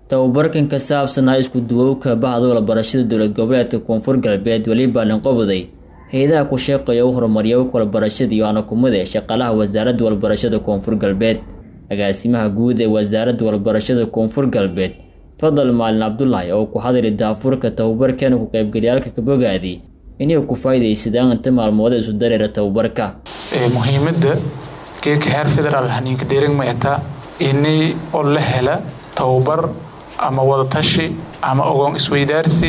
tababarkan ka saabsanaa isku duwowka bahda barashada dowlad goboleedka koonfur galbeed weliba lanqobaday hay-adaha ku shaqeeya u horumariya walbarashada iyo anakumada shaqaalaha wasaaradda walbarashada koonfur galbeed agaasimaha guud ee wasaaradda walbarashada koonfur galbeed fadal maalin cabdulaahi oo ku hadlay daafurka tababarkan ku qaybgalyaalka kabogaadi inay ku faa'iidaysadaan inta maalmooda isu dareera tababarka muhiimadda geedka heer federaal haniinka deeringmayata ini oo la hela tababar ama wadatashi ama ogoon isweydaarsi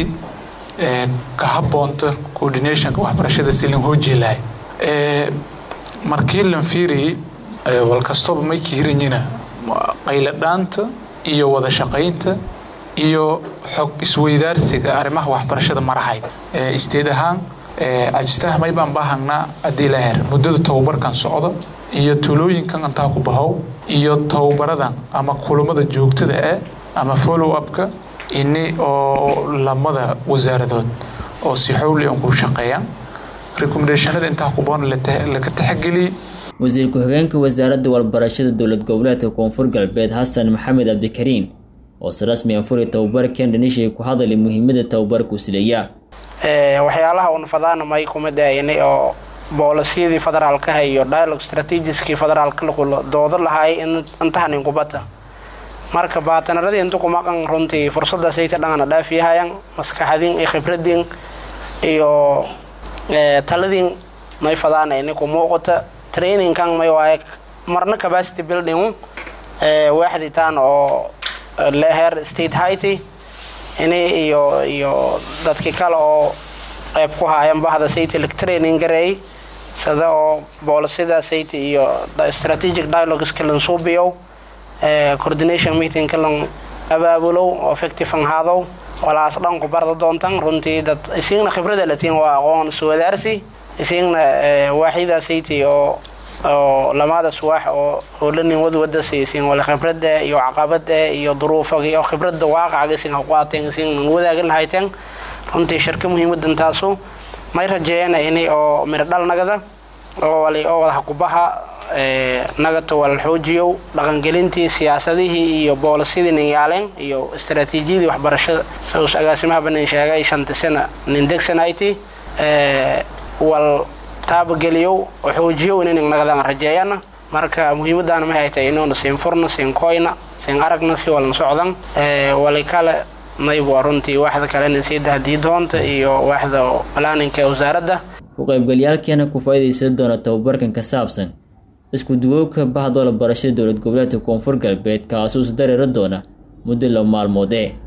ka habboonta coordinationka waxbarashada si lan hoojilahay markii lan fiiriyey walkastooba may kiiranyina qayladhaanta iyo wada shaqaynta iyo xog isweydaarsiga arrimaha waxbarashada marahayd isteed ahaan cajistaha may baan baahangnaa haddii la her muddada tababarkan socda iyo tulooyinkan intaa ku bahow iyo tababaradan ama kulamada joogtada ah ama follow upka ini oo lamada wasaaradood oo si xowli an ku shaqeeyaan recommendationada intaa ku bahoon laga taxageliyey wasiir ku-xigeenka wasaaradda walbarashada dowlad goboleedka koonfur galbeed xasan maxamed cabdikariin oo si rasmi an furi tababarkan dhanishay ku hadalay muhiimada tababarka usileeya waxyaalaha uun fadaanamay kuma daayinay oo boolisiyadii federaalkaha iyo dialogue strategiskii federaalka doodo lahaay intahanin kubata marka baatanaradii inta kumaqan runtii fursaddaasayta dhangana dhaafiyahayaan maskaxadin iyo khibradin iyo taladin may fadaanayni ku muuqata trainingkan may waaye marna capacity building waaxditaan oo leher state haity ini iyo iyo dadkii kale oo qayb ku haayan bahda sayti lag training gareey sida oo boolisida sayti iyo strategic dialogueska lan suubiyow coordination meetingka lan abaabulow oo effective an haadow walaas dhan ku barda doontan runtii dad isigna khibrada latiin waa aqoon iswadaarsi isigna waaxida sayti oo oo lamada suwaax oo howlanin wadwada siisin wala khibrada iyo caqabada iyo duruufaga iyo khibrada waaqacaga isin qaateen isin wadaagin lahayteen runtii shirka muhiimadan taasu may rajeeyana inay oo miro dhal nagada oo wali oo wada kubaha nagata wala xoojiyow dhaqangelintii siyaasadihii iyo boolisyadii ninyaaleen iyo istaraatiijiyadii waxbarashada saus agaasimaha banin sheegay shanta sana nin degsanayti wal taabageliyow oo xoojiyow inaynan nagadaan rajeeyana marka muhiimadaana ma haytay inuuna siin furna siin koyna siin aragna si walna socdan wali kale nayb waa runtii waaxda kalena sii dahdii doonta iyo waaxda planninka ee wasaaradda ku qaybgalyaalkeena ku faa'iidaysan doona tababarkan ka saabsan isku duwowka bahda barashada dowlad goboleedka koonfur galbeed kaasuu is dareera doona muddo la maalmoodee